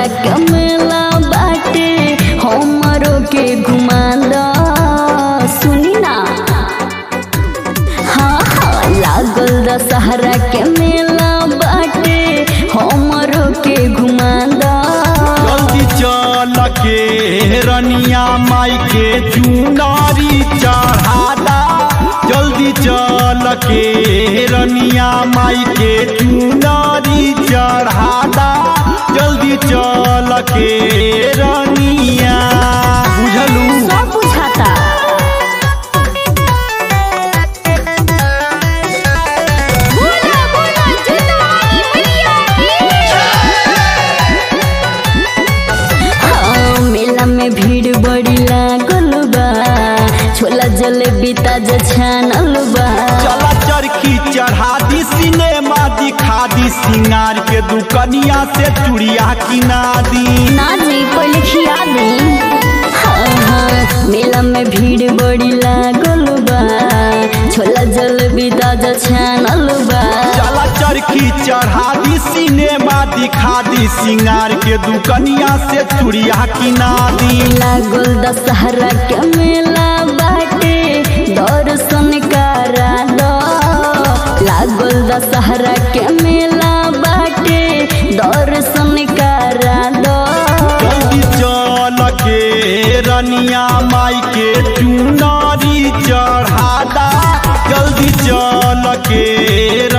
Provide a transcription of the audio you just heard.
दशहरा के मेला बाटे हमरो के घुमा द सुनी ना हाँ हाँ लागल दशहरा के मेला बाटे हमरो के घुमा द जल्दी चल के रनिया माई के चुनारी चढ़ादा जल्दी चल के रनिया माई के चुनारी चढ़ादा जल्दी चल के रनिया बुझलू सब बुझाता बोला बोला जुतवानी मैया हाँ, मेला में भीड़ बड़ी लागल बा छोला जलेबी ताजा छानल बा चला चरखी चढ़ा दी सिनेमा दिखा दी सिंगार के दुकनिया से चूड़िया किना दी ना जी पहले खिया दी हाँ हाँ मेला में भीड़ बड़ी लागल बा छोला जलेबी ताजा छानल बा चला चरखी चढ़ा दी सिनेमा दिखा दी सिंगार के दुकनिया से चूड़िया किना दी लागल दशहरा के मेला बाटे दर्शन करा दो लागल दशहरा के मेला बाटे दर्शन करा दो जल्दी चल के रनिया माई के चुनारी चढ़ादा जल्दी चल के